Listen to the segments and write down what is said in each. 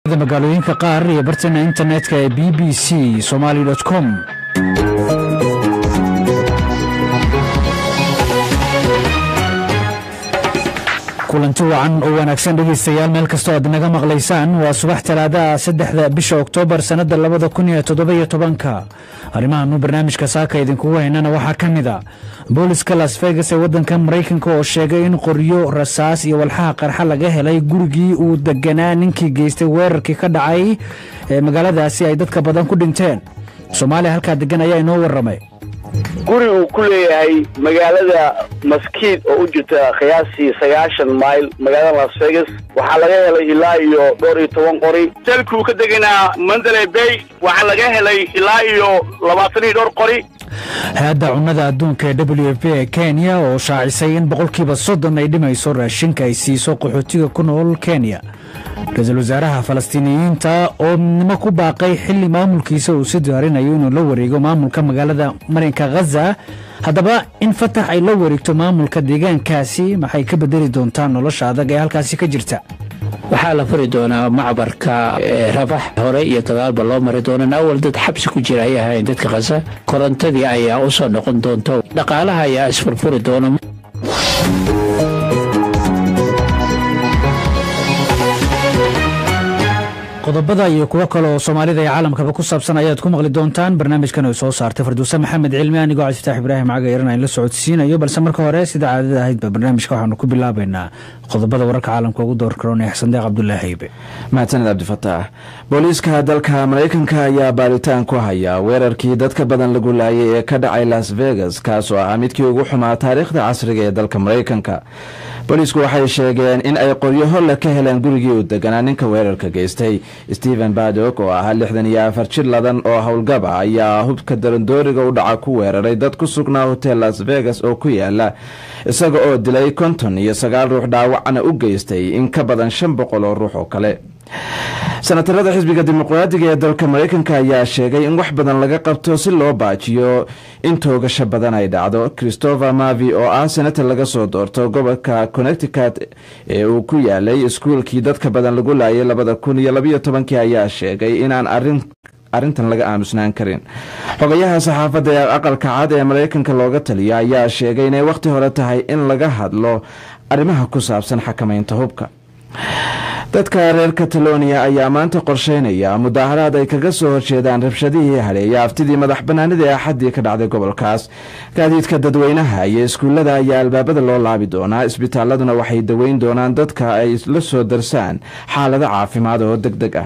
magaalooyinka qaar iyo bartana internetka ee b b c somaly com kulanti wacan oo wanaagsan dhegaystayaal meel kastoo aad naga maqlaysaan waa subax talaadaha saddexda bisha oktoobar sannada labada kun iyo toddobiyo tobanka arrimahannu barnaamijka saaka idinkugu haynana waxaa ka mid a booliska las vegas ee waddanka maraykanka oo sheegay in qoryo rasaas iyo walxaha qarxa laga helay gurigii uu deganaa ninkii geystay weerarkii ka dhacay ee magaaladaasi ay dadka badan ku dhinteen soomaaliya halkaa degan ayaa inoo warramay guri uu ku leeyahay magaalada maskiid oo u jirta qiyaastii sagaashan mayl magaalada las vegas waxaa laga helay ilaa iyo dhowr iyo toban qori jalkuu ka deganaa mandalay bay waxaa laga helay ilaa iyo labaatan iyo dhowr qori hay-adda cunnada adduunka ee w f ee kenya oo shaacisay in boqolkiiba soddon ay dhimayso raashinka ay siiso qaxootiga ku nool kenya ra-iisul wasaaraha falastiiniyiinta oo midnimo ku baaqay xilli maamulkiisa uu si diyaarinayo inuu la wareego maamulka magaalada marinka khaza haddaba in fatax ay la wareegto maamulka deegaankaasi maxay ka bedeli doontaa nolosha adag ee halkaasi ka jirta waxaa la furi doonaa macbarka rabax hore iyo gadaalba loo mari doonaan awal dad xabsi ku jira ay ahayn dadka khasa korontadii ayaa u soo noqon doonto dhaqaalaha ayaa isfurfuri doona qodobada iyo kuwo kale oo soomaalida iyo caalamkaba ku saabsan ayaad ku maqli doontaan barnaamijkan ay soo saartay farduuse maxamed cilmi anigoo cabdifitaax ibraahim caga yaran aan la socodsiinayo balse marka hore sida caadada ahaydba barnaamijka waxaanu ku bilaabaynaa qodobada wararka caalamka ugu door karoon ee xasandeeq cabdulaahi haybe mahadsaned cabdifataax booliiska dalka maraykanka ayaa baaritaan ku haya weerarkii dadka badan lagu laayay ee ka dhacay las vegas kaas oo ah midkii ugu xumaa taariikhda casriga ee dalka maraykanka booliisku waxay sheegeen in ay qoryo holle ka heleen gurigii uu deganaa ninka weerarka geystay stephen badok oo ahaa lixdan iyo afar jir ladan oo howlgaba ayaa hubka darandooriga u dhaca ku weeraray dad ku sugnaa hotel las vegas oo ku yaala isaga oo dilay konton iyo sagaal ruux dhaawacna u geystay in ka badan shan boqol oo ruux oo kale senatarada xisbiga dimuqraadiga ee dalka maraykanka ayaa sheegay in wax badan laga qabto si loo baajiyo in toogasho badan ay dhacdo christopher mavi oo ah senator laga soo doorto gobolka connecticut ee uu ku yaalay iskuulkii dadka badan lagu laayay labada kun iyo labayo tobankii ayaa sheegay inaan arin arrintan laga aamusnaan karin xogayaha saxaafadda ee aqalka cad ee maraykanka looga taliya ayaa sheegay inay wakhti hore tahay in laga hadlo arrimaha ku saabsan xakamaynta hubka dadka reer catalonia ayaa maanta qorsheynaya mudaaharaad ay kaga soo horjeedaan rabshadihii hadheeya aftidii madax banaanida ee axaddii ka dhacday gobolkaas gaadiidka dadweynaha iyo iskuullada ayaa albaabada loo laabi doonaa isbitaaladuna waxay daweyn doonaan dadka ay la soo darsaan xaalado caafimaad oo deg deg ah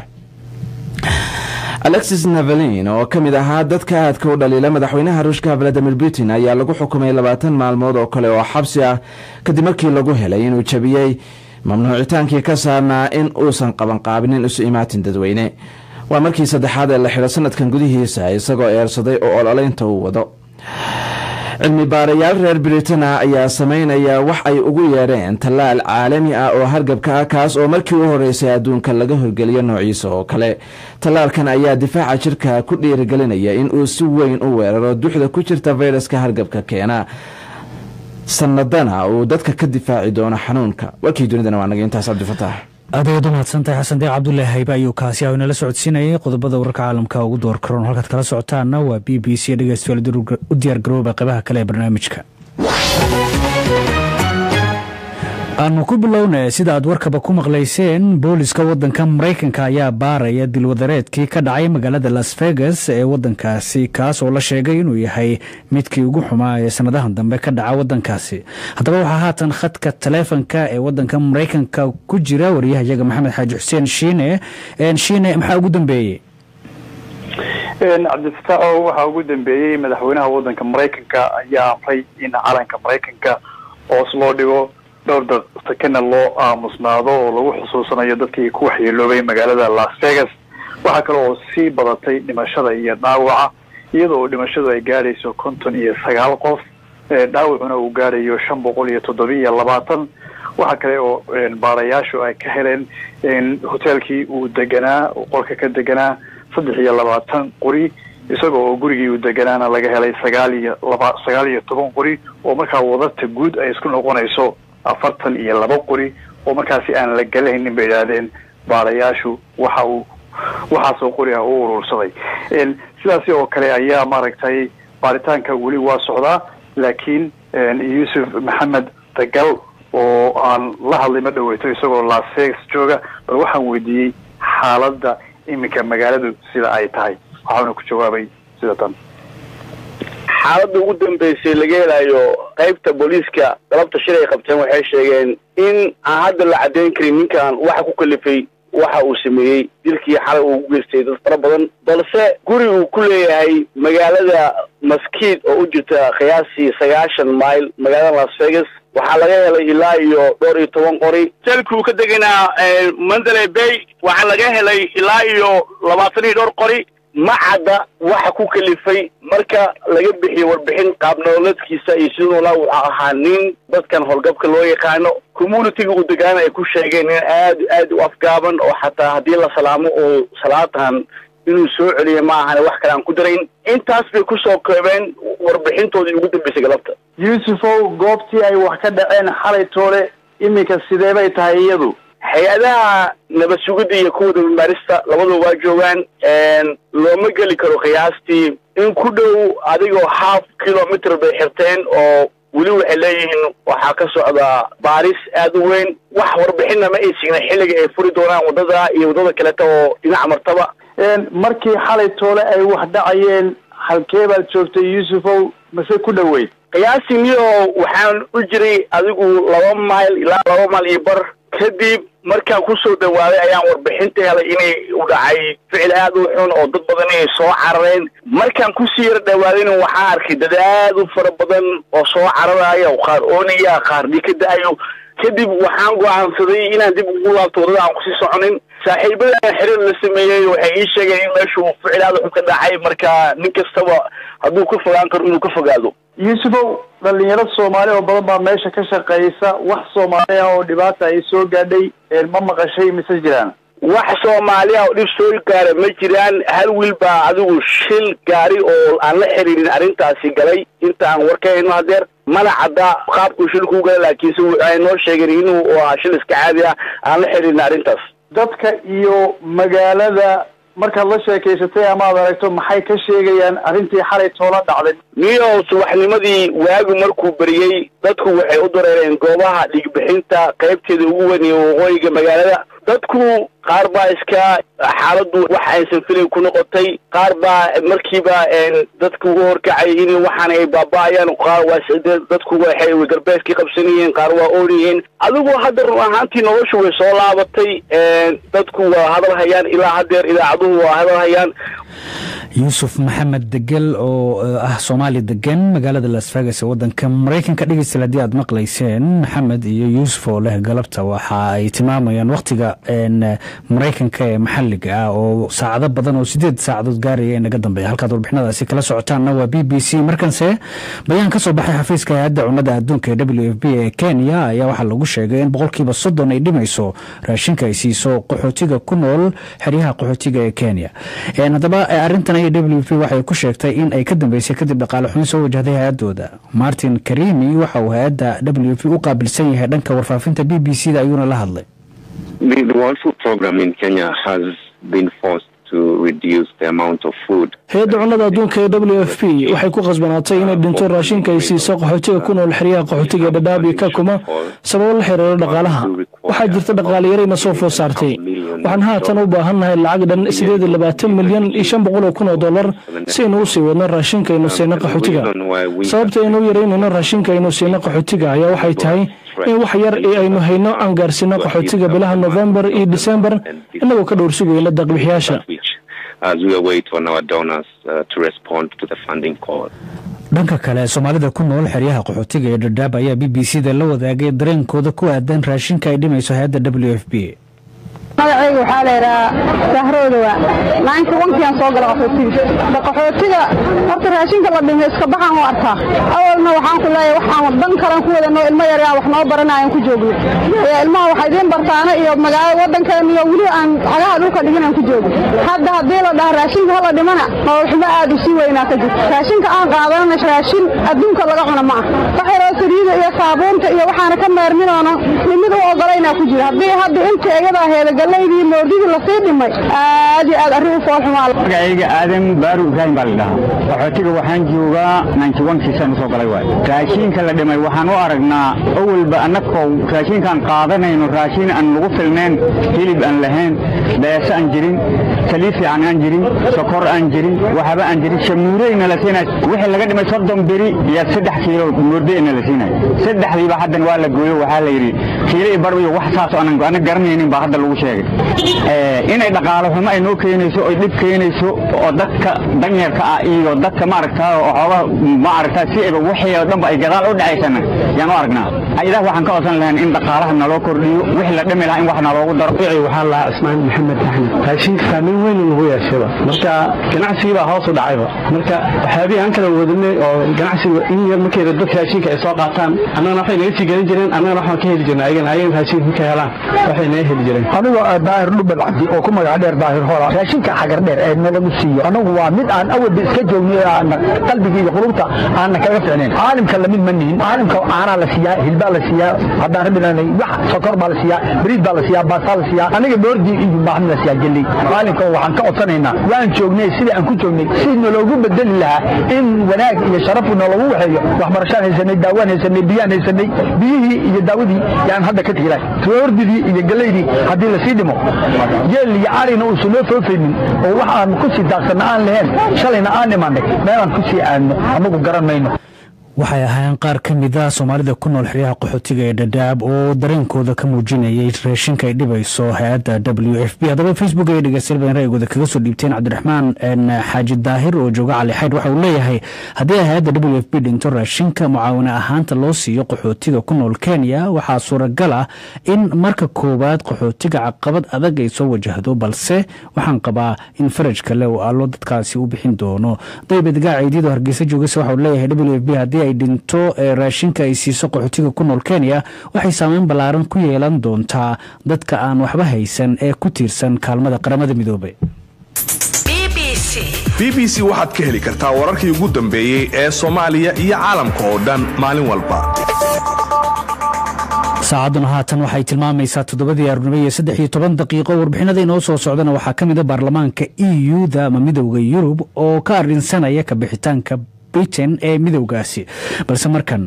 alexis navalin oo ka mid ahaa dadka aadka u dhaliila madaxweynaha ruushka valadimir putin ayaa lagu xukumay labaatan maalmood oo kale oo xabsi ah kadib markii lagu helay inuu jabiyey mamnuucitaankii ka saarnaa in uusan qabanqaabinin isu imaatin dadweyne waa markii saddexaad ee la xidho sanadkan gudihiisa isagoo eersaday oo ololeynta uu wado cilmi baarayaal reer britana ayaa sameynaya wax ay ugu yeedheen tallaal caalami ah oo hargabka ah kaas oo markii u horeysay adduunka laga horgeliyo noociisa oo kale tallaalkan ayaa difaaca jirka ku dhiirigelinaya in uu si weyn u weeraro duxda ku jirta fayraska hargabka keena sanadana uu dadka ka difaaci doono xanuunka warkii dunidana waa naga intaas cabdifataax aad ayaad u mahadsantahay xasan deeq cabdulaahi haybe ayuu kaasi ah inala socodsiinayay qodobada wararka caalamka ugu door karoon halkaad kala socotaana waa b b c dhegeystayaal u diyaar garooba qeybaha kale ee barnaamijka aanu ku bilownay sida aad warkaba ku maqlayseen booliska wadanka maraykanka ayaa baaraya dilwadareedkii ka dhacay magaalada las vegas ee wadankaasi kaas oo la sheegay inuu yahay midkii ugu xumaa ee sanadahan dambe ka dhaca wadankaasi haddaba waxaa haatan khadka taleefonka ee wadanka maraykanka ku jira wariyahayaga maxamed xaaji xuseen shiine shiine maxaa ugu dambeeyey cabdifataaxo waxaa ugu dambeeyey madaxweynaha wadanka maraykanka ayaa amray in calanka maraykanka hoos loo dhigo dhowr dad sakana loo aamusnaado oo lagu xusuusanayo dadkii ku waxyeeloobay magaalada las vegas waxaa kale oo sii badatay dhimashada iyo dhaawaca iyada oo dhimashadu ay gaadhayso konton iyo sagaal qof dhaawacuna uu gaadhayo shan boqol iyo toddobiiyo labaatan waxaa kale oo baarayaashu ay ka heleen hoteelkii uu deganaa qolka ka deganaa saddex iyo labaatan qori isaga oo gurigii uu deganaana laga helay sagaal iyo laba sagaal iyo toban qori oo markaa wadarta guud ay isku noqonayso afartan iyo laba qori oo markaasi aan la galahaynin bay idhaahdeen baarayaashu waxa uu waxaasoo qori ah u urursaday sidaasi oo kale ayaa maaragtay baaritaanka weli waa socdaa laakiin yuusuf maxamed dagal oo aan la hadlay ma dhaweyto isagoo las vegas jooga bal waxaan weydiiyey xaaladda iminka magaaladu sida ay tahay waxaana ku jawaabay sida tan xaaladda ugu dambeysay laga helayo qaybta booliiska galabta shil ay qabteen waxay sheegeen in aan hadda la caddeyn karin ninkan waxa ku kalifay waxa uu sameeyey dilkii xalay uu u geystay dad fara badan balse guri uu ku leeyahay magaalada maskiid oo u jirta qiyaasii sagaashan mile magaalada las vegas waxaa laga helay ilaa iyo dhowr iyo toban qori jeelkii uu ka deganaa mandalay bay waxaa laga helay ilaa iyo labaatan iyo dhowr qori ma cadda waxa ku kalifay marka laga bixiyo warbixin qaab nololeedkiisa iyo siduu noolaa wuxuu ahaa nin dadkan howlgabka loo yaqaano communitiga uu degaana ay ku sheegeen in aad aad u afgaaban oo xataa haddii la salaamo oo salaatan inuu soo celiya ma ahane wax kale aan ku darayn intaas bay kusoo koobeen warbixintoodii ugu dambeysay galabta yuusufow goobtii ay wax ka dhaceen xalay toole iminka sidee bay tahay iyadu hay-adaha nabad sugidda iyo kuwa dabamarista labaduba waa joogaan looma geli karo qiyaastii in ku dhow adigoo half kilometer bay xirteen oo weli waxay leeyihiin waxaa ka socda baaris aad u weyn wax warbixinna ma ay signa xilliga ay furi doonaan waddada iyo waddada kaleta oo dhinac martaba markii xalay toole ay wax dhacayeen halkee baad joogtay yuusufow mase ku dhoweyd qiyaastii niyo waxaan u jiray adigu laba mayl ilaa laba mayl iyo bar kadib markaan kusoo dhawaaday ayaan warbixinta helay inay u dhacay ficil aad u xun oo dad badan inay soo carareen markaan kusii yara dhawaadayna waxaan arkay dad aad u fara badan oo soo cararaya oo qaar oonaya qaar dhii ka da-ayo kadib waxaan go-aansaday inaan dib ugu laabto waddada aan kusii soconin saaxiibadan xiriir la sameeyey waxay ii sheegeen in meeshuu ficil aad u xun ka dhacay marka nin kastaba hadduu ka fogaan karo inuu ka fogaado yuusufow dhalinyaro soomaali oo badan baa meesha ka shaqeysa wax soomaali ah oo dhibaata ay soo gaadhay ma maqashay mise jiraan wax soomaali ah oo dhib soo gaara ma jiraan hal wiil baa adigu shil gaari oo aan la xiriirin arrintaasi galay inta aan war ka hayno hadeer mana cadda qaabkuu shilkuu gala laakiinse waxay noo sheegeen inuu ahaa shil iska caadi ah aan la xiriirin arrintaas dadka iyo magaalada markaad la sheekaysatay ama ad aragto maxay ka sheegayaan arrintii xalay toola dhacday niyo subaxnimadii waagu markuu beriyey dadku waxay u dareereen goobaha dhigbixinta qaybteeda ugu weyn iyo waqooyiga magaalada dadku qaar baa iska xaaladdu wax aysan filin ku noqotay qaar baa markiiba dadku uga horkacay in waxaan ay baaba-ayaan qaar waa dadku waxay galbeedkii qabsanayeen qaar waa oonayeen adigu hadda run ahaantii noloshu way soo laabatay dadku waa hadal hayaan ilaa hadeer idaacaduhu waa hadal hayaan yuusuf maxamed degel oo ah soomaali degan magaalada las vegas ee wadanka maraykanka dhegeysta haddii aad maqlayseen maxamed iyo yuusuf oo leh galabta waxa ay tilmaamayaan wakhtiga maraykanka ee maxaliga ah oo saacado badan oo sideed saacadood gaaraya inaga dambeeya halkaad warbixinadaasi kala socotaanna waa b b c markanse bayaan ka soo baxay xafiiska hay-adda cunnada adduunka ee w f b ee kenya ayaa waxaa lagu sheegay in boqolkiiba soddon ay dhimayso raashinka ay siiso qaxootiga ku nool xeryaha qaxootiga ee kenya haddaba arintan aya w f waxay ku sheegtay in ay ka dambeysay kadib dhaqaale xubin soo wajahday hay-adooda martin karimi waxa uu hay-adda w f u qaabilsan yahay dhanka warfaafinta b b c da ayuuna la hadlay hay-adda cunnada adduunka ee w f p waxay ku khasbanaatay inay dhinto raashinka ay siiso qaxootiga ku nool xeryaha qaxootiga ee dhadhaab iyo kakuma sababo la xiriiro dhaqaalaha waxaa jirta dhaqaale yarayna soo food saartay waxaan haatan u baahannahay lacag dhan sideed iyo labaatan milyan iyo shan boqol oo kun oo dollar si aynu u sii wadno raashinka aynu siino qaxootiga sababta aynu u yaraynayno raashinka aynu siino qaxootiga ayaa waxay tahay in wax yar ee aynu hayno aan gaarsiino qaxootiga bilaha novembar iyo disembar inagoo ka dhowr sugayna daqbixiyaasha dhanka kale soomaalida ku nool xeryaha qaxootiga ee dhadhaab ayaa b b c da la wadaagay dareenkooda ku aadan raashinka ay dhimayso hay-adda w f b magacayga waxaa laydhahaa sahroodowa maalinka wankiaan soo gala qaxootiga qaxootiga horta raashinka la dhimay iska baxaan u arkaa awalna waxaan ku leeyahay waxaan dan kalan ku wadanoo ilmo yaryaan wax noo baranaayan ku joogno ilmaha waxa idiin bartaana iyo magaalada waddankeena iyo weli aan cagaha dhulka dhigin aan ku joogno hadda haddii la dhaha raashinka hala dhimana nololxumo aad u sii weynaa ka jirta raashinka aan qaadanana raashin adduunka laga cuna ma ah waxyaroo saliida iyo saabuunta iyo waxaana ka meerminoona mid u ogolaynaa ku jira haddii hadda inta iyada heedagal galaydii moordidii lasii dhimay aad iyo aad arrin u foolxumaa magacayga aadan baaru ibraahim baa la dhahaa qaxootiga waxaan joogaa nanjiwankiisaan usoo galay waay raashiinka la dhimay waxaan u aragnaa awalba annagoo raashiinkaan qaadanayno raashiin aan lagu filnayn hilib aan lahayn beese aan jirin saliid fiican aan jirin sokor aan jirin waxba aan jirin shamuureyna la siinay wixii laga dhimay soddon beri iyo saddex kiilo moordeyna la siinay saddexdiiba haddan waa la gooyo waxaa la yidhi kiilo iyo bar iyo wax saas aanan ana garanaynin baa hadda lagu sheegay inay dhaqaalo xumo ay noo keenayso oy dhib keenayso oo dadka danyarka ah iyo dadka maaragtaa xoogaha maaragtaa si ayba wixii oo dhanba ay gadaal u dhacaysana yaan u aragnaa ilah waxaan ka codsan lahayn in dhaqaalaha naloo kordhiyo wixii la dhimi lahaa in wax naloogu daro waxaa lahaa cismaan maxamed axmed raashinka saameyn weyn lagu yeeshaba marka ganacsigii baa hoos u dhacayba marka waxyaabihii aan kala wadinay oo ganacsiga in yar markayda dadka raashinka ay soo qaataan annagana waxay naga sii gelin jireen annagana waxaan ka heli jirnay ayagana ayagana raashinka markay helaan waxay naga heli jireen anigoo daahir dhubal cabdi oo ku magac dheer daahir hola raashinka xagar dheer ee nalagu siiyo anagu waa mid aan awalba iska joogniy aana qalbiga iyo qulubta aana kaga ficnayn caalimka lamid ma nihin caalimka caanaa la siiyaa hilbaa la siiyaa haddaan rabilanay wax sokor baa la siiyaa bariid baa la siiyaa baastaa la siiyaa aniga boordi iyo baaxmi la siiyaa geley caalimka waxaan ka codsanaynaa waan joognay sidii aan ku joognay si naloogu bedeli lahaa in wanaag iyo sharafu nalagu waxeeyo waxbarashaan haysanay daawaan haysanay biyaan haysanay biyihii iyo daawadii yaan hadda ka tegilay boordidii iyo geleydii haddii lasii dhimo yeel iyo arina uusan noo foofaynin oo wax aan ku sii daaqsanna aan lahayn shalayna aan imanay meelaan ku sii aadno anagu garan mayno waxay ahaayeen qaar ka mid a soomaalida ku nool xeryaha qaxootiga ee dhadhaab oo dareenkooda ka muujinayay raashinka ay dhibayso hay-adda w f b haddaba facebook ay dhegeystayaal ra'yigooda kaga soo dhiibteen cabdiraxmaan xaaji daahir oo jooga cali xaydh waxa uu leeyahay haddii ay hay-adda w f b dhinto raashinka mucaawine ahaanta loo siiyo qaxootiga ku nool kenya waxaa suuragal ah in marka koowaad qaxootiga caqabad adag ay soo wajahdo balse waxaan qabaa in faraj kale oo allo dadkaasi u bixin doono daybed gaaciidyado hargeysa joogase waxa uu leeyahay w f b haddii ay dhinto ee raashinka ay siiso qaxootiga ku nool kenya waxay saameyn ballaaran ku yeelan doontaa dadka aan waxba haysan ee ku tiirsan kaalmada qaramada midoobay b b c waxaad ka heli kartaa wararkii ugu dambeeyey ee soomaaliya iyo caalamka oo dhan maalin walba saacadduna haatan waxay tilmaamaysaa toddobadii arurnimo iyo saddex iyo toban daqiiqo warbixinada inoo soo socdana waxaa ka mid a baarlamaanka e u-da ama midowda yurub oo ka arrinsanaya ka bixitaanka britain ee midowgaasi balse markan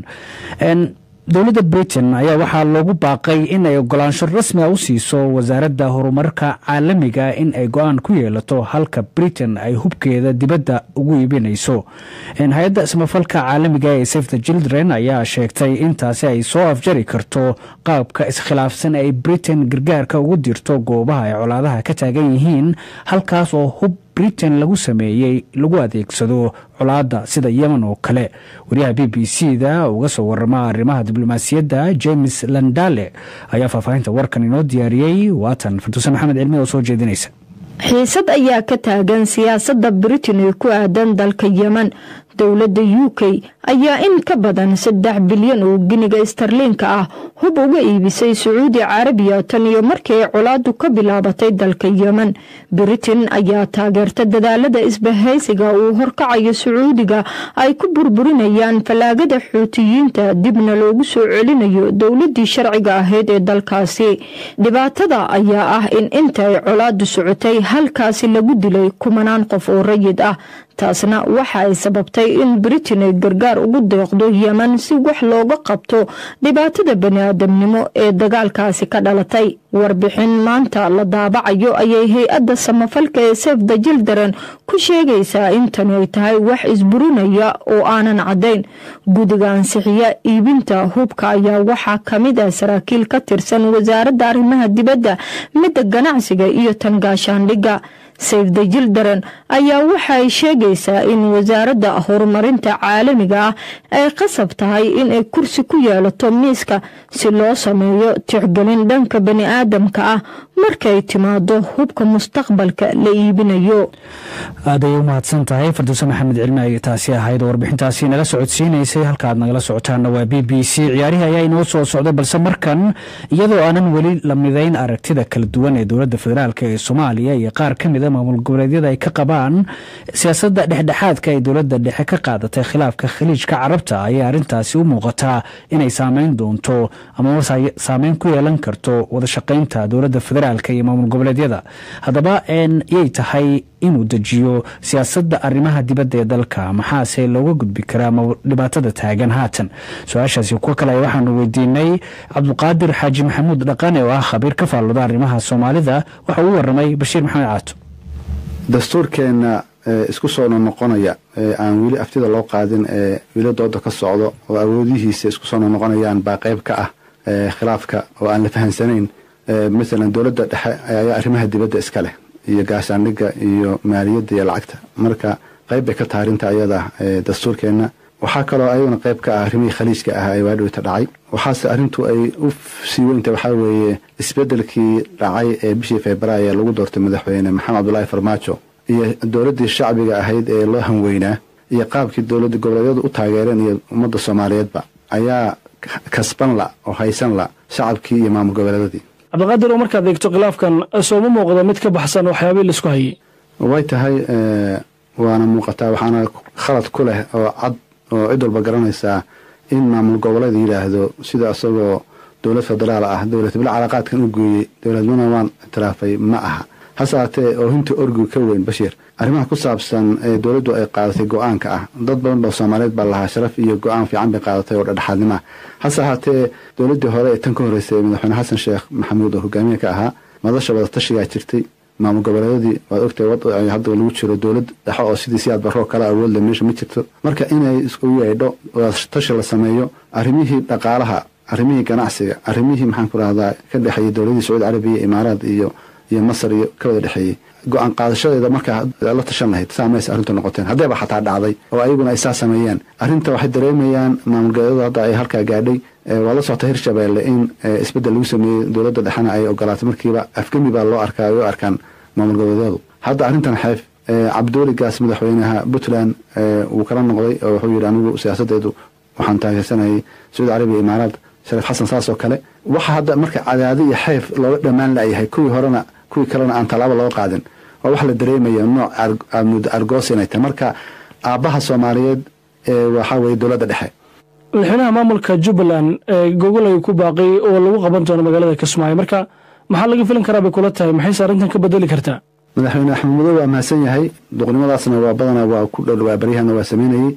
dowladda britain ayaa waxaa loogu baaqay in ay ogolaansho rasmi a u siiso wasaaradda horumarka caalamiga in ay go-aan ku yeelato halka britain ay hubkeeda dibadda ugu iibinayso hay-adda samafalka caalamiga ee safe the children ayaa sheegtay intaasi ay soo afjari karto qaabka iskhilaafsan ay britain gargaarka ugu dirto goobaha ay colaadaha ka taagan yihiin halkaas oo hub britain lagu sameeyey lagu adeegsado colaadda sida yemen oo kale wariyaha b b c da uga soo warama arrimaha diblomaasiyadda james landale ayaa faahfaahinta warkan inoo diyaariyey waatan farduuse maxamed cilmi oo soo jeedinaysa xiisad ayaa ka taagan siyaasadda britain ee ku aadan dalka yemen dowladda u k ayaa in ka badan saddex bilyan oo giniga starliinka ah hub uga iibisay sacuudi carabiya tan iyo markii ay colaadu ka bilaabatay dalka yemen britain ayaa taageerta dadaalada isbahaysiga uu horkacayo sacuudiga ay ku burburinayaan fallaagada xuutiyiinta dibna loogu soo celinayo dowladii sharciga ahayd ee dalkaasi dhibaatada ayaa ah in inta ay colaadu socotay halkaasi lagu dilay kumanaan qof oo rayid ah taasna waxa ay sababtay in britain ay gargaar ugu deeqdo yemen si wax looga qabto dhibaatada bani-aadamnimo ee dagaalkaasi ka dhalatay warbixin maanta la daabacayo ayay hay-adda samafalka ee sef the jildaren ku sheegaysaa in tani ay tahay wax isburinaya oo aanan caddayn gudiga ansixiya iibinta hubka ayaa waxaa kamid ah saraakiil ka tirsan wasaaradda arrimaha dibadda midda ganacsiga iyo tan gaashaandhigga safe the jildaren ayaa waxa ay sheegaysaa in wasaaradda horumarinta caalamiga ah ay qasab tahay inay kursi ku yeelato miiska si loo sameeyo tixgelin dhanka bani-aadamka ah markay timaado hubka mustaqbalka la iibinayo aaday u mahadsan tahay farduuse maxamed cilmi ay taasi ahayd oo warbixintaasi nala socodsiinaysay halkaaad nagala socotaana waa b b c ciyaarihii ayaa inoo soo socday balse markan iyadoo aanan weli la midayn aragtida kala duwan ee dowladda federaalk ee soomaaliya iyo qaar ka mid a maamul goboleedyada ay ka qabaan siyaasadda dhexdhexaadka ay dowladda dhexe ka qaadatay khilaafka khaliijka carabta ayaa arrintaasi u muuqataa inay saameyn doonto ama saameyn ku yeelan karto wadashaqaynta dowladda federaalk federaalka iyo maamul goboleedyada haddaba yay tahay inuu dejiyo siyaasadda arrimaha dibadda ee dalka maxaase looga gudbi karaa dhibaatada taagan haatan su-aashaasi kuwo kale waxaanu weydiinay cabduqaadir xaaji maxamuud dhaqane oo ah khabiir ka faalooda arrimaha soomaalida waxa uu waramay bashiir maxamed caato dastuurkeenna isku soo noqnoqonaya aan weli aftida loo qaadin ee weli dooda ka socdo oo awoodihiisa isku soo noqnoqonayaan baa qayb ka ah khilaafka oo aan la fahansanayn masalan dowladda dhexe ayaa arrimaha dibadda iska leh iyo gaashaandhigga iyo maaliyadda iyo lacagta marka qayb bay ka tahay arrinta ayada dastuurkeenna waxaa kaloo ayaguna qayb ka ah arrimihii khaliijka ah ee waadhowta dhacay waxaase arrintu ay u sii weynta waxaa weeye isbeddelkii dhacay ee bishii februaayo lagu doortay madaxweyne maxamed cabdulaahi farmaajo iyo dowladdii shacbiga ahayd ee loo hanweynaa iyo qaabkii dowladda goboleedyadu u taageereen iyo ummadda soomaaliyeedba ayaa kasban la oo haysan la shacabkii iyo maamul goboleedyadii cabdiqaadir oo markaad eegto khilaafkan sooma muuqda mid ka baxsan waxyaabihii laisku hayay way tahay waana muuqataa waxaana khalad ku leh oo cad oo cid walba garanaysaa in maamul goboleed yidhaahdo sida isagoo dowlad federaal ah dowlad bila calaaqaadkan u gooyey dowladnimana waan ictiraafay ma aha hase haatee oo hinta orgigu ka weyn bashiir arrimaha ku saabsan ee dowladdu ay qaadatay go-aanka ah dad badan oo soomaaliyeed baa lahaa sharaf iyo go-aan fiican bay qaadatay oo dhexdhexaadnima hase haatee dowladdii hore ee tan ka horreysay madaxweyne xasan sheekh maxamuud oo hogaamiye ka ahaa madasha wadatashigaa jirtay maamul goboleedyadii waad ogtahay wad hadda lagu jiro dowlad dhexe oo sidii siyaad baroo kale awoodle meesha ma jirto marka inay isku yeedho wadatashi la sameeyo arrimihii dhaqaalaha arrimihii ganacsiga arrimihii maxaan ku rahdaa ka dhexeeyey dowladii sacuudi carabiya imaaraad iyo iyo masar iyo ka wada dhexeeyey go-aan qaadashadeeda markaa la tashan lahayd saa mayse arrintu noqoteen haddayba xataa dhacday oo ayaguna ay saa sameeyeen arrinta waxay dareemayaan maamul goboleedyadu hadda ay halkaa gaadhay waa la socota hirshabeelle in isbeddel lagu sameeyey dowladda dhexena ay ogolaatay markiiba afgemi baa loo arkaa ay u arkaan maamul goboleedyadu hadda arrintan xeef cabdiweli gaas madaxweynaha puntland wuu kala noqday oo wuxuu yidhi anigu siyaasadeedu waxaan taageersanayay sacuudi carabiya imaaraad shariif xasan saas oo kale waxa hadda marka cadaadi iyo xeef looga dhammaan layahay kuwii horena kuwii kalena aan tallaabo looga qaadin waa wax la dareemaya nooc aad muddo argoos inay tahay marka aabbaha soomaaliyeed waxaa weeye dowladda dhexe madaxweynaha maamulka jubbaland gogol ay ku baaqay oo lagu qaban doono magaalada kismaayo marka maxaa laga filin karaa bay kula tahay maxayse arrintan ka bedeli kartaa madaxweyne axmed madow waa mahadsan yahay duqnimadaasna waa badanaa waa ku dhowaa baryahana waa sameynayey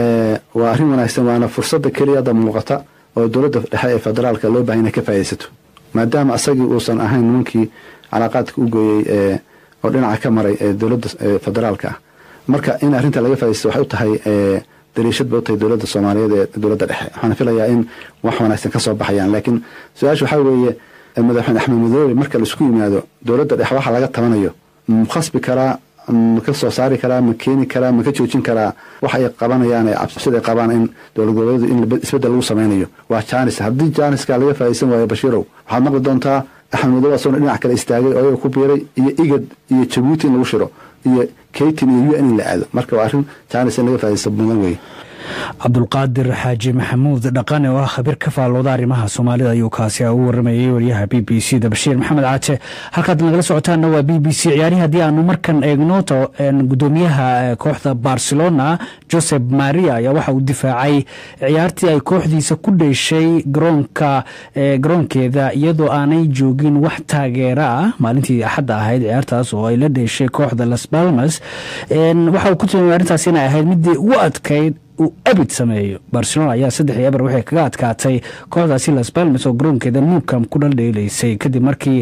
waa arrin wanaagsan waana fursadda keliya hadda muuqata oo dowladda dhexe ee federaalka loo bahay inay ka faa'iidaysato maadaama asagii uusan ahayn nimankii calaaqaadka u gooyey oo dhinaca ka maray ee dowladda federaalka ah marka in arrinta laga faa'iidaysto waxay u tahay daliishad bay u tahay dowladda soomaaliyeed ee dowladda dhexe waxaana filayaa in wax wanaagsan ka soo baxayaan laakiin su-aasha waxaa weeye madaxweyne axmed madoobe marka laisku yimaado dowladda dhexe waxa laga tabanayo ma khasbi karaa ma ka soo saari karaa ma keeni karaa ma ka joojin karaa wax ay qabanayaan ee cabsida ay qabaan in dowlad goboleedu in isbeddel lagu samaynayo waa jaanis haddii jaaniska laga faa'iidaysan waayo bashiirow waxaad maqli doontaa axmed madow asagona dhinac kale istaagay oo ayaga ku biiray iyo igad iyo jabuuti in lagu shiro iyo kaytin iyo u n in la aado marka waa arrin jaanis in laga faa'iidaysto mudan weeye cabdulqaadir xaaji maxamuud dhaqane oo ah khabiir ka faalooda arrimaha soomaalida ayuu kaasi u waramayey wariyaha b b c da bashiir maxamed caaje halkaad nagala socotaanna waa b b c ciyaarihii haddii aanu markan eegno gudoomiyaha kooxda barcelona josep maria ayaa waxa uu difaacay ciyaartii ay kooxdiisa ku dheeshay garoonka garoonkeeda iyadoo aanay joogin wax taageera ah maalintii axadda ahayd ciyaartaas oo ay la dheeshay kooxda las balmas waxa uu ku tilmaamay arrintaas inay ahayd midii ugu adkayd uu abid sameeyo barcelona ayaa saddex iyo eber waxay kaga adkaatay kooxdaasi las balmes oo garoonkeeda nuukam ku dhaldheelaysay kadib markii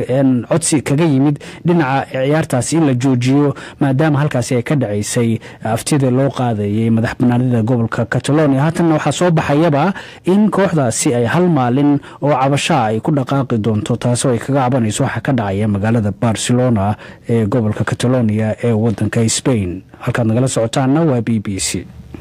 codsi kaga yimid dhinaca ciyaartaasi in la joojiyo maadaama halkaasi ay ka dhacaysay aftida loo qaadayay madax banaanida gobolka catalonia haatanna waxaa soo baxayaba in kooxdaasi ay hal maalin oo cabashaa ay ku dhaqaaqi doonto taasoo ay kaga cabanayso waxa ka dhacaya magaalada barcelona ee gobolka catalonia ee wadanka spain halkaad nagala socotaanna waa b b c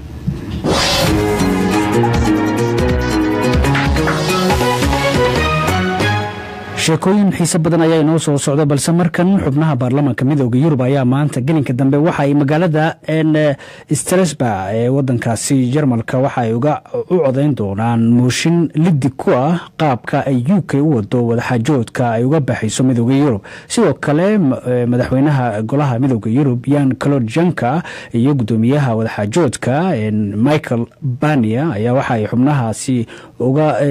sheekooyin xiise badan ayaa inoo soo socda balse markan xubnaha baarlamaanka midooda yurub ayaa maanta gelinka dambe waxa ay magaalada strasba ee wadankaasi jarmalka waxa ay uga u codayn doonaan mooshin liddi ku ah qaabka ay u k u wado wadaxaajoodka ay uga baxayso midooda yurub sidoo kale madaxweynaha golaha midooda yurub yan claude janka iyo gudoomiyaha wadaxaajoodka michael bania ayaa waxa ay xubnahaasi uga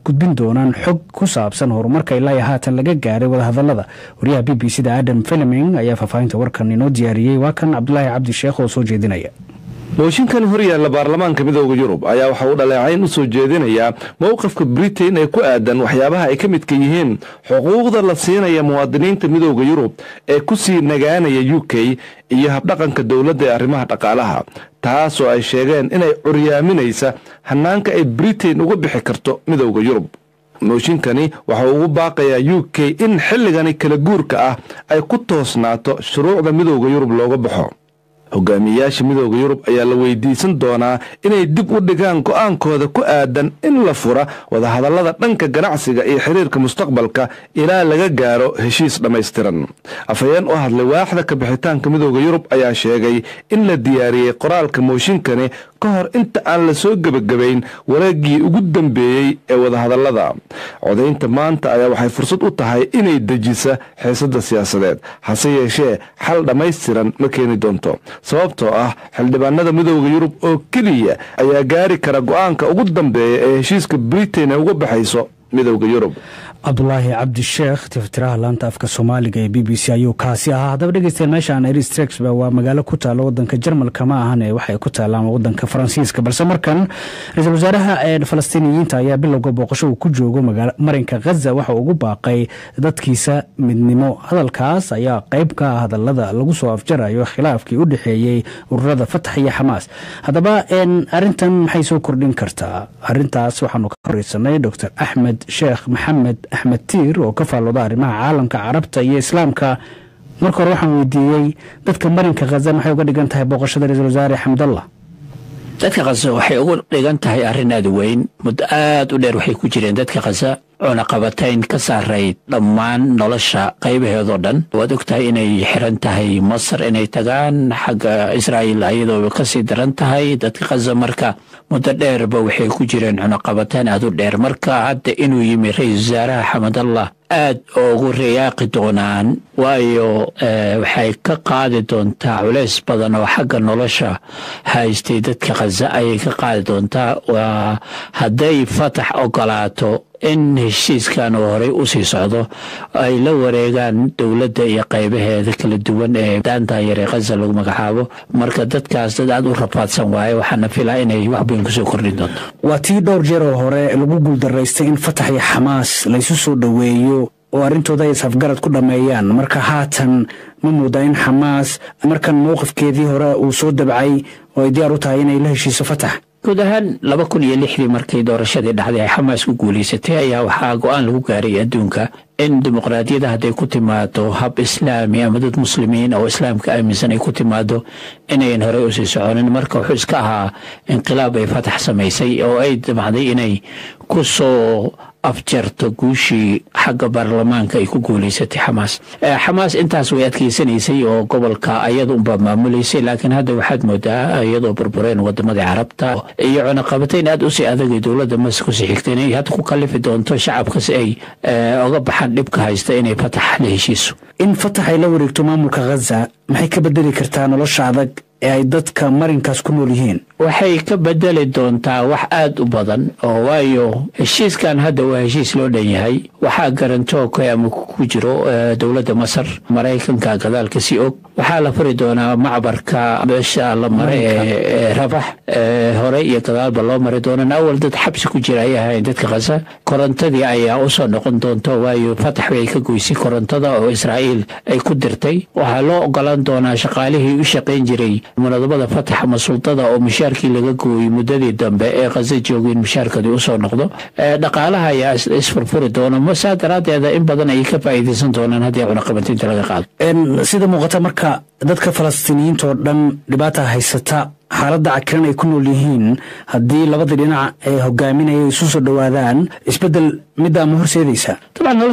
gudbin doonaan xog ku saabsan horumarka ilaa iyo haatan laga gaaray wadahadalada wariyaha b b c da adam fileming ayaa faahfaahinta warkan inoo diyaariyey waa kan cabdulaahi cabdi sheekh oo soo jeedinaya mooshinkani horyaalla baarlamaanka midooda yurub ayaa waxa uu dhaleecayn u soo jeedinayaa mowqifka britain ee ku aadan waxyaabaha ay ka midka yihiin xuquuqda la siinaya muwaadiniinta midooda yurub ee ku sii nagaanaya u k iyo habdhaqanka dowladda ee arrimaha dhaqaalaha taasoo ay sheegeen inay curyaaminaysa hannaanka ay britain uga bixi karto midooda yurub mooshinkani waxa uu ugu baaqayaa u k in xilligani kala guurka ah ay ku toosnaato shuruucda midooda yurub looga baxo hogaamiyeyaasha midooda yurub ayaa la weydiisan doonaa inay dib u dhigaan go'aankooda ku aadan in la fura wadahadallada dhanka ganacsiga iyo xiriirka mustaqbalka ilaa laga gaaro heshiis dhammaystiran afhayeen u hadlay waaxda kabixitaanka midooda yurub ayaa sheegay in la diyaariyey qoraalka mooshinkani ka hor inta aan la soo gebagabayn wareeggii ugu dambeeyey ee wadahadallada codaynta maanta ayaa waxay fursad u tahay inay dejisa xiisadda siyaasadeed hase yeeshee xal dhammaystiran ma keeni doonto sababtoo ah xildhibaanada midooda yurub oo keliya ayaa gaari kara go'aanka ugu dambeeya ee heshiiska britain ay uga baxayso midooda yurub cabdulaahi cabdisheekh tiftiraha laanta afka soomaaliga ee b b c ayuu kaasi ahaa haddaba dhegeystayaal meeshaan eristrexba waa magaalo ku taalla wadanka jarmalka ma ahane waxay ku taallaan wadanka faransiiska balse markan ra-iisul wasaaraha ee falastiiniyiinta ayaa bilowga booqasho uu ku joogo marinka khaza waxa uu ugu baaqay dadkiisa midnimo hadalkaas ayaa qayb ka ah hadalada lagu soo afjarayo khilaafkii u dhexeeyey ururada fatax iyo xamaas haddaba arintan maxay soo kordhin kartaa arintaas waxaanu ka horeysanay dor axmed sheekh maxamed axmed tiir oo ka faallooda arrimaha caalamka carabta iyo islaamka marka hore waxaan weydiiyey dadka marinka khaza maxay uga dhigan tahay booqashada ra-iisul wasaare xamdallah dadka khaza waxay ugu dhigan tahay arrin aada weyn muddo aada u dheer waxay ku jireen dadka khaza cunaqabatayn ka saarayd dhammaan nolosha qaybaheedoo dhan waad og tahay inay xiran tahay masar inay tagaan xagga israa'iil ayadoo kasii daran tahay dadka khaza marka muddo dheerba waxay ku jireen cunaqabataan aada u dheer marka hadda inuu yimi ra-iisul wasaaraha xamadallah aad ugu riyaaqi doonaan waayo waxay ka qaadi doontaa culays badan oo xagga nolosha haystay dadka khaza ayay ka qaadi doontaa waa hadday fatax ogolaato in heshiiskan uu horey u sii socdo ay la wareegaan dowladda iyo qaybaheeda kala duwan ee daanta yar ee khaza lagu magacaabo marka dadkaas dad aada u rafaadsan waaye waxaana filaa inay wax bayn kusoo kordhin doonto waa tii dhowr jeer oo hore lagu guuldaraystay in fatax iyo xamaas laysu soo dhoweeyo oo arrintooda ay isafgarad ku dhammeeyaan marka haatan ma moodaa in xamaas markan mowqifkeedii hore uu soo dabcay oo ay diyaar u tahay inay la heshiiso fatax guud ahaan laba kun iyo lixdii markay doorashadii dhacday ay xamaas ku guulaysatay ayaa waxaa go-aan lagu gaaray adduunka in dimuqraadiyadda hadday ku timaado hab islaami ama dad muslimiin oo islaamka aaminsan ay ku timaado inayan horey usii soconin marka wuxuu iska ahaa inqilaab ay fatax samaysay oo ay damacday inay ku soo afjarto guushii xagga baarlamaanka ay ku guulaysatay xamaas xamaas intaas way adkeysanaysay oo gobolka ayada unbaa maamulaysay laakiin hadda waxaad moodaa iyadoo burbureen wadamadii carabta iyo cunaqabatayn aada usii adagay dowladda mas kusii xigta inay hadda ku kalifi doonto shacabka si ay oga baxaan dhibka haysta inay fatax la heshiiso in fatax ay la wareegto maamulka khaza maxay ka bedeli kartaa nolosha adag ee ay dadka marinkaas ku nool yihiin waxay ka bedeli doontaa wax aada u badan oo waayo heshiiskan hadda waa heshiis loo dhan yahay waxaa garantoogka ama ku jiro dowladda masar maraykanka gadaalka si og waxaa la furi doonaa macbarka meesha la mare ee rabax hore iyo gadaalba loo mari doonaan awal dad xabsi ku jira ay ahayn dadka khaza korontadii ayaa usoo noqon doonto waayo fatax bay ka goysay korontada oo israa'iil ay ku dirtay waxaa loo ogolaan doonaa shaqaalihii u shaqayn jiray munadabada fatax ama sultada oo mushaarkii laga gooyey muddadii dambe ee khaza joogeen mushaarkadii usoo noqdo dhaqaalaha ayaa isfurfuri doona masaa daraaddeeda in badan ayay ka faa'iidaysan doonaan haddii cunaqabatinta laga qaado sida muuqata marka dadka falastiiniyiinta oo dhan dhibaata haysata xaaladda cakiran ay ku nool yihiin haddii labada dhinac ee hogaaminaya isu soo dhowaadaan isbeddel middaa ma horseedaysaa dabcan nolosha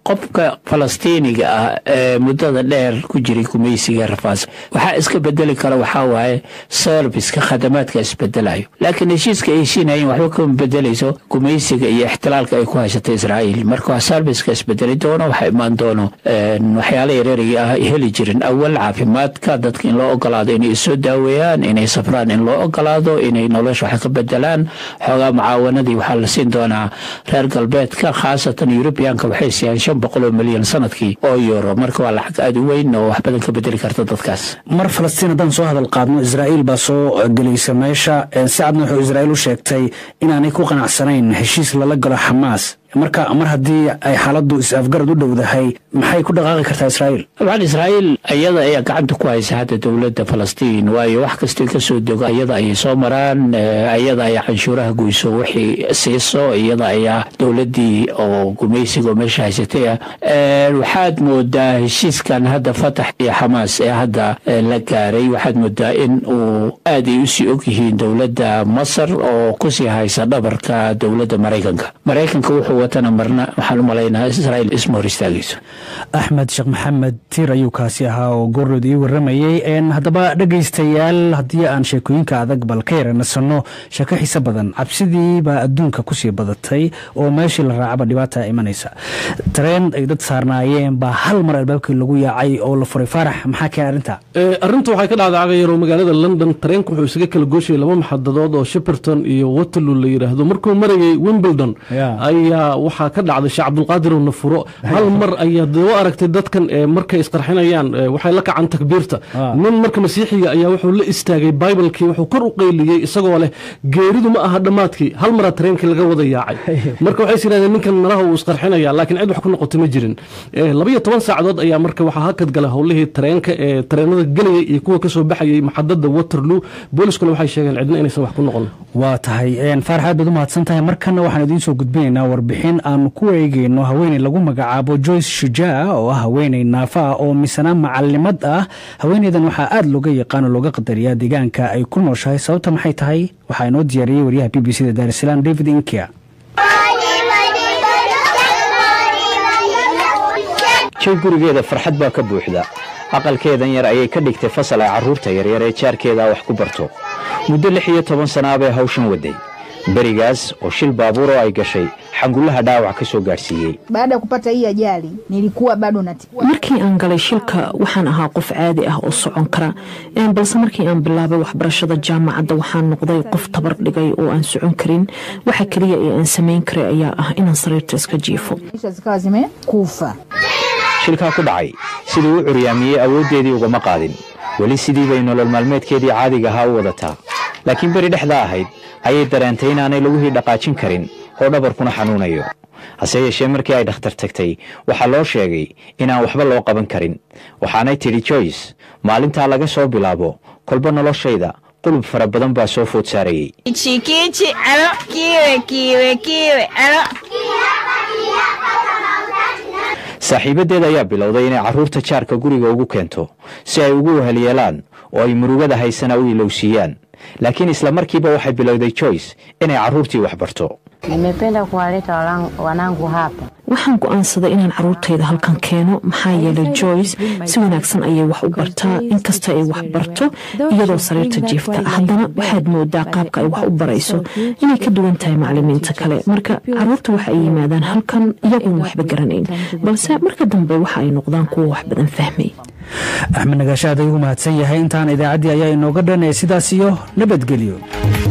qofka falastiiniga ah ee muddada dheer ku jiray gumaysiga rafaas waxaa iska bedeli kara waxaa waaye serviska khadamaadka isbedelayo laakiin heshiiska ay heshiinayeen waxba kama bedelayso gumaysiga iyo ixtilaalka ay ku haysata israa'iil marka serviska isbedeli doono waxaa imaan doono waxyaala yareeraya ah heli jirin awal caafimaadka dadka in loo ogolaado inay isoo daaweeyaan inay safraan in loo ogolaado inay nolosha wax ka bedelaan xoogaa mucaawanadii waxaa la siin doonaa reer galbeedka khaasatan yurubiyaanka waxay siiyaan shan boqol oo milyan sanadkii oo euro marka waa lacag aada u weyn oo wax badan ka bedeli karta dadkaas mar falastiin haddaan soo hadal qaadno israa'iil baa soo gelaysa meesha si cadna wuxuu israa'iil u sheegtay inaanay ku qanacsanayn heshiis lala galo xamaas marka mar haddii ay xaaladdu is-afgarad u dhowdahay maxay ku dhaqaaqi kartaa israa'iil dabcan israa'iil iyada ayaa gacanta ku haysa hadda dowladda falastiin waayo wax kastoo kasoo dego iyada ayay soo maraan iyada ayaa canshuuraha goyso wixii siiso iyada ayaa dowladdii oo gumaysiga oo meesha haysatay ah waxaad moodaa heshiiskan hadda fatax iyo xamaas ee hadda la gaaray waxaad moodaa in uu aad ay usii og yihiin dowladda masar oo kusii haysa dhabarka dowladda maraykanka maraykanka wuxuu watana marna waxaan u malaynaa israa'iil isma hor istaagayso axmed sheekh maxamed tiir ayuu kaasi ahaa oo goorrood ii warramayey haddaba dhegaystayaal haddii aan sheekooyinka adag bal ka yaranasano sheeko xiise badan cabsidii baa adduunka kusii badatay oo meeshii la raacaba dhibaata imanaysa tareen ay dad saarnaayeen baa hal mar albaabkii lagu yaacay oo la furay faarax maxaa keen arrinta arrintu waxay ka dhacday cagayaro magaalada london tareenku wuxuu isaga kala gooshayay laba maxadadood oo shepperton iyo waterloo la yidhaahdo markuu marayay wimbledon ayaa waxaa ka dhacday sheekh cabdulqaadir oo nafuro hal mar ayaa doo aragtay dadkan markay isqarxinayaan waxay la kacaan takbiirta nin marka masiixiga ayaa wuxuu la istaagay bibalkii wuxuu kor u qayliyey isagoo leh geeridu ma aha dhammaadkii hal maraa tareenkii laga wada yaacay marka waxay is yidhahdeen ninkan malaha uu isqarxinaya laakiin cid wax ku noqotay ma jirin labayo toban saacadood ayaa marka waxaa hakad galay howlihii tareenka ee tareenada gelayay iyo kuwa kasoo baxayay maxadada waterloo booliskuna waxay sheegeen cidna inaysan wax ku noqon waa tahay faarax aad baad u mahadsan tahay markana waxaan idiin soo gudbinaynaa warbixin aanu ku eegeyno haweeney lagu magacaabo joyce shujaa oo ah haweeney naafa ah oo misana macalimad ah haweeneydan waxaa aada looga yaqaano looga qadariyaa deegaanka ay ku nooshahay sababta maxay tahay waxaa inoo diyaariyey waryaha b b c da daarisalaam david inkia jay gurigeeda farxad baa ka buuxda aqalkeedan yar ayay ka dhigtay fasal ay carruurta yaryar ee jaarkeeda wax ku barto muddo lix iyo toban sanaa bay hawshan waday berigaas oo shil baabuur oo ay gashay xangullaha dhaawac ka soo gaadhsiiyey baada ya kupata hii ajali nilikuwa bado nati markii aan galay shilka waxaan ahaa qof caadi ah oo socon kara balse markii aan bilaabay waxbarashada jaamacadda waxaan noqday qof tabar dhigay oo aan socon karin waxa keliya ee aan samayn karay ayaa ah inaan sariirta iska jiifo zikawa zimekufa shilkaa ku dhacay siduu u curyaamiyey awooddeedii ugama qaadin weli sidii bay nolol maalmeedkeedii caadiga ahaa u wadataa laakiin beri dhexdaa ahayd ayay dareentay inaanay laguhii dhaqaajin karin oo dhabarkuna xanuunayo hase yeeshee markii ay dhakhtar tagtay waxaa loo sheegay inaan waxba loo qaban karin waxaanay tidhi joyce maalintaa laga soo bilaabo kolba noloshayda qulub fara badan baa soo food saarayey saaxiibaddeed ayaa bilowday inay carruurta jaarka guriga ugu keento si ay ugu wahalyeelaan oo ay murugada haysana u ilowsiiyaan laakiin isla markiiba waxay bilowday joyce inay carruurtii wax barto Nimependa kuwaleta wanangu hapa. waxaan go'aansaday inaan carruurtayda halkan keeno maxaa yeelay joyce si wanaagsan ayay wax u bartaa inkasta ay wax barto iyadoo sariirta jiifta haddana waxaad moodaa qaabka ay wax u barayso inay ka duwan tahay macalimiinta kale marka carruurta waxa ay yimaadaan halkan iyagoon waxba garanayn balse marka dambe waxa ay noqdaan kuwa wax badan fahmay axmed nagaashaad ayuu mahadsan yahay intaan idaacaddii ayaa inooga dhan ee sidaas iyo nabadgelyo